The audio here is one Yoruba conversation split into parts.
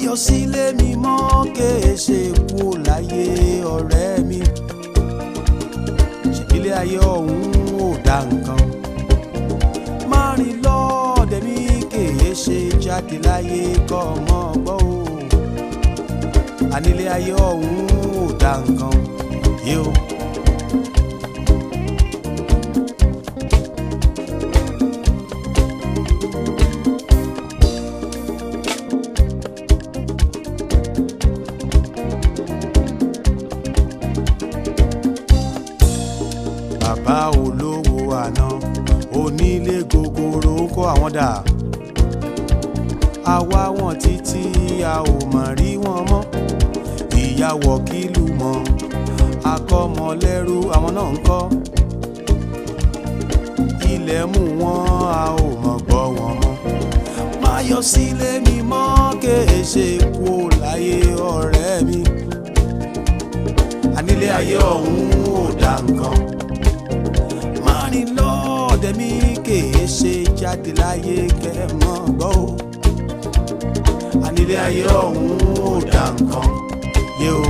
yọ sílé mi mọ́ kéé ṣe kú láyé ọ̀rẹ́ mi ṣèbílẹ̀ ayé ọ̀hún ò dá nǹkan má rìn lọ́ọ̀dẹ̀ mi kéé ṣe jáde láyé kọ́ ọmọ gbọ́ o ànílé ayé ọ̀hún ò dá nǹkan yé o. bàbá olówó àná onílé gogoro ń kó àwọn dà àwa wọn títí a ò mọ̀ rí wọn mọ́ ìyàwó kìlú mọ́ akọ́mọlẹ́rú àwọn náà ń kọ́ ilẹ̀ mú wọn a ò mọ̀ gbọ́ wọn mọ́ má yọ sílé mi mọ́ kéé ṣe kú láyé ọ̀rẹ́ mi ànílé ayé ọ̀hún ò dá nǹkan márìn lọ́ọ̀dẹ̀ mi kèé ṣe jáde láyé kẹ́mọ́ gbọ́ o ànílé ayé ọ̀hún ò dá nǹkan yé o.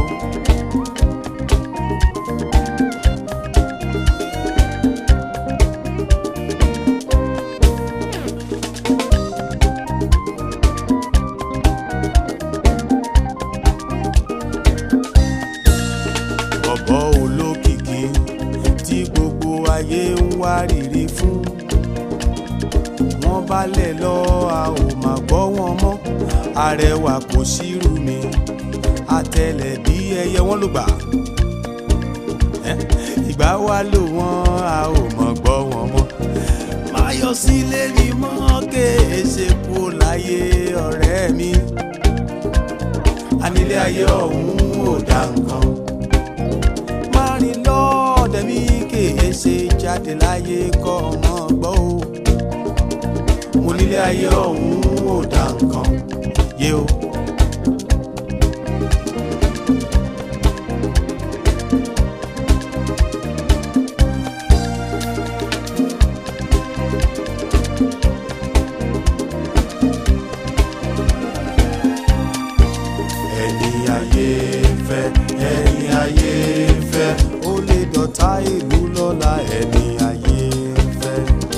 bọ̀bọ̀ olókìkí tí gbogbo ayé ń wárìrì fún wọ́n balẹ̀ lọ a ò mà gbọ́ wọn mọ́ arẹwà kò sírù mi àtẹlẹ̀ bí ẹyẹ wọn ló gbà Ẹ́, ìgbà wa lò wọ́n a ò mọ̀ gbọ́ wọn mọ́ má yọ sílé mi mọ́ kéé ṣe kú láyé ọ̀rẹ́ mi ànílé ayé ọ̀hún ò dá nǹkan márìn lọ́ọ̀dẹ̀ mi kèé ṣe jáde láyé kọ́ ọmọ gbọ́ o mo nílé ayé ọ̀hún ò dá nǹkan yé o. ẹni ayé fẹ́ ẹni ayé fẹ́ ó lè dọ̀tá ìlú lọ́la ẹni ayé fẹ́.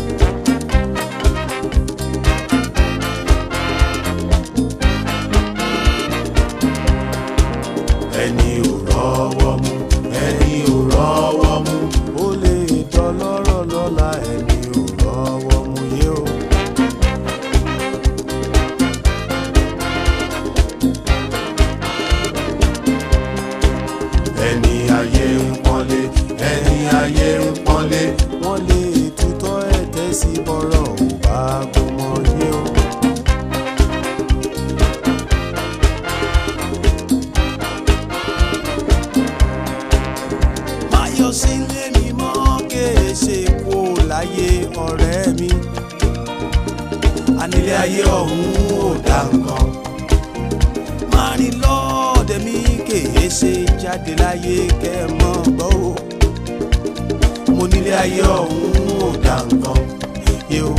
ẹni ò rọ́wọ́ mú ẹni ò rọ́wọ́ mú ó lè dọlọ́rọ̀ lọ́la ẹni ò rọ́wọ́ mú yé o. ẹni ayé ń pọ́nlé ẹni ayé ń pọ́nlé wọ́n lè tutọ́ ẹ̀tẹ́ sí bọ́rọ̀ ò bá gbọmọ yé o. máyọ̀ sílé mi mọ́ kéé ṣe kú láyé ọ̀rẹ́ mi ànílé ayé ọ̀hún ò dá nǹkan márìn lọ́ọ̀dẹ̀ mi kèé ṣe jáde láyé kẹ́ ẹ mọ́ gbọ́ o mo nílé ayé ọ̀hún ò dá nǹkan yé o.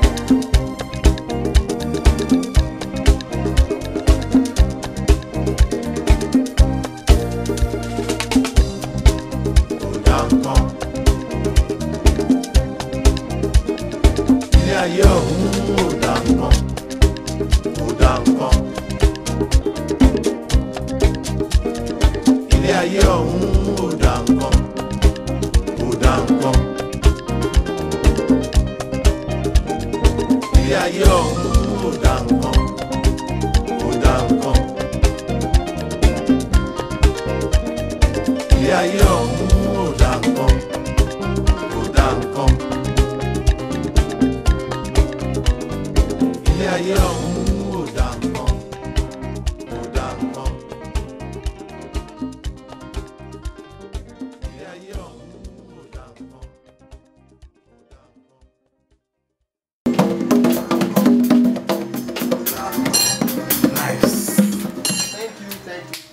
Kò dá nǹkan. Ilé ayé ọ̀hún ò dá nǹkan. Kò dá nǹkan. ilé ayé ọ̀hún ò dá nǹkan ò dá nǹkan ilé ayé ọ̀hún ò dá nǹkan ò dá nǹkan ilé ayé ọ̀hún ò dá nǹkan ò dá nǹkan ilé ayé ọ̀hún ò dá nǹkan ò dá nǹkan. Ilé ayé ọ̀hún ò dá nǹkan. Nice. Thank you, thank you.